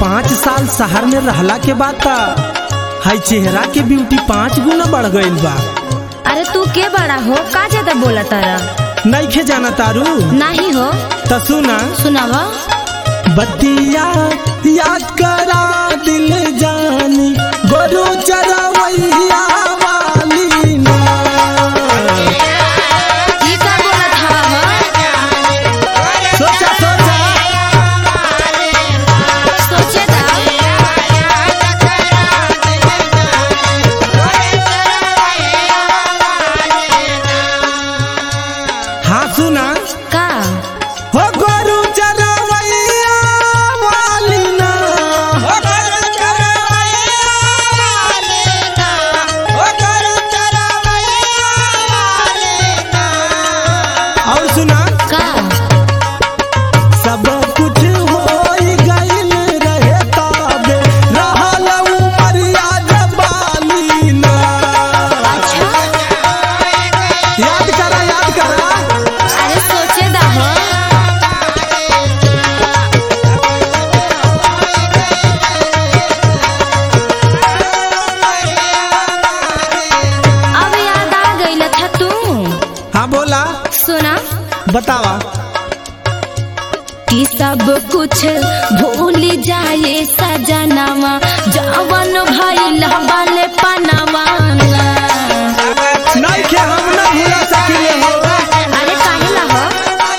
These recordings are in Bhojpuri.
पाँच साल शहर में रहला के बाद ता हाई चेहरा के ब्यूटी पाँच गुना बढ़ गईल बा अरे तू के बड़ा हो का ज्यादा बोला तारा नईखे जाना तारू नहीं हो त सुना सुनावा बतिया याद करा दिल जानी गोरु चरवैया वाली ना ई का बोलत हवा हो सोचा सोचा सोचे दा हाँ सुना का हो गोरु चरवैया वाली ना हो गोरु चरवैया वाली ना हो गोरु चरवैया वाली ना और सुना का सब कुछ होई गइल रहे ताबे रहल उमरिया जबाली ना अच्छा याद करा याद करा अरे सोचे दा हो अब याद आ गई था तू हाँ बोला सुना बतावा कि सब कुछ भूल जाए सजनावा जवन भइल बाले पनावा नहीं के हम ना भूला सकिले हो अरे काहे ला हो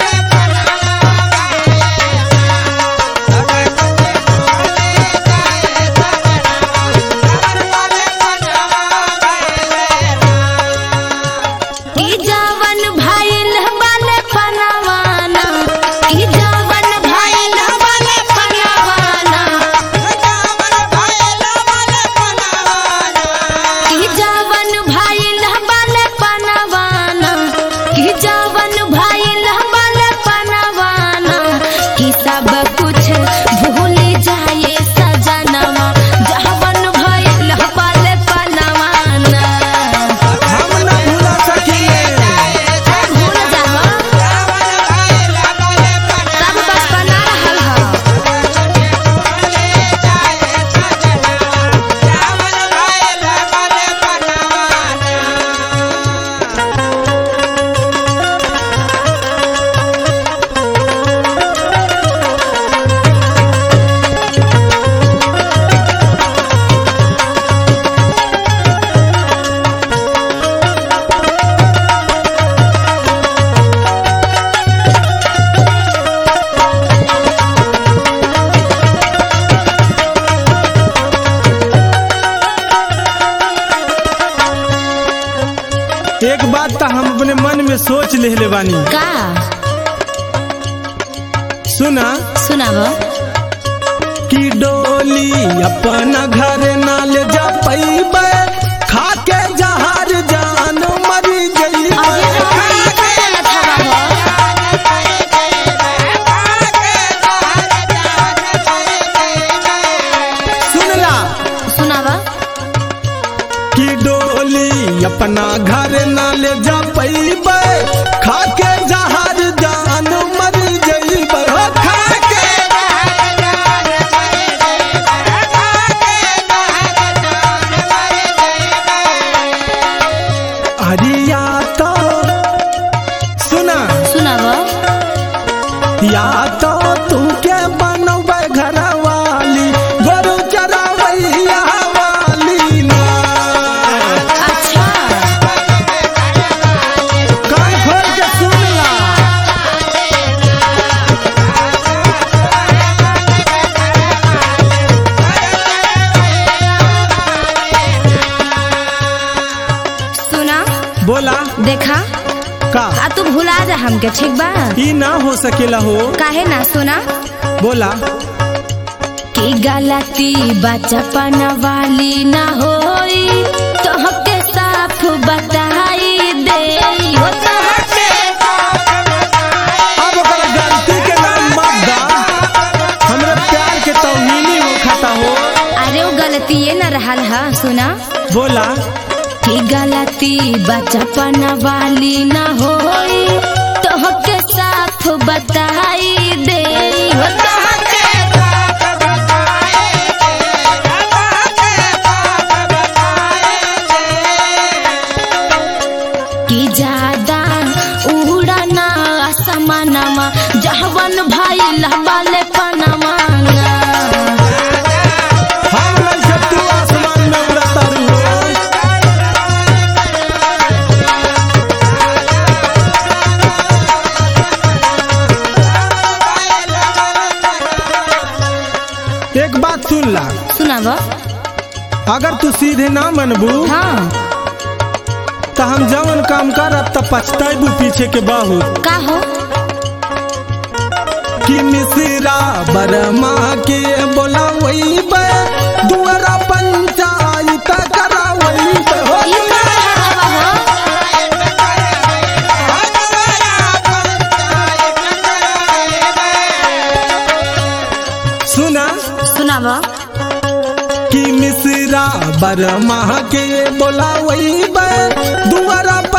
कि जवन भइल बाले पनावाना कि जवन भइल बाले पनावाना कि जवन भइल बाले पनावाना कि जवन भइल बाले पनावाना कि सब कुछ भूल जाए सजनवा जवन भइल बाले पनावाना हम ना भूला सकिले भूल जाओ सब बचपना रहल ह एक बात तो हम अपने मन में सोच लेले बानी का सुना सुनाव कि डोली अपना घर ना ले जा पैबे खाके जहर जान मरी अरे राम, ई का गलत हवा हो सुनला सुनाव कि डोली अपना घर ना ले जा पैबे खाके जहर जान मरी जइबे हो खाके हरिया तो सुना सुनाव या तो तू के बनवे घर वाली गोरु चरावैया वाली ना अच्छा कान खोल के सुन ला सुना बोला देखा का आ तू भुला जा हमके ठीक बा ई ना हो सकेला हो काहे ना सुना बोला कि गलती बचपन वाली ना होई तोहके साफ बताई दे हो तोहके अब ओकर गलती के नाम मत दा हमरा प्यार के तौहीनी हो खाता हो अरे वो गलती ये न रहल हा सुना बोला कि गलती बचपन वाली न होई तोहके साफ बताई दे हो तोहके कि ज्यादा उड़ना असमानमा जहवन भइल बाले पनमा हम लइका तू आसमान में उड़ता रहो एक बात सुन ला सुनाब अगर तू सीधे ना मनबू हाँ तो हम जवन काम करब त पछताबू पीछे के बहुत का हो कि मिश्रा बरमा के बोलावई बे दुआरा पंचायत करावई बे हो ई का हवा हो सुना सुनाब कि मिश्रा बरमा के बोलावई बे दुआरा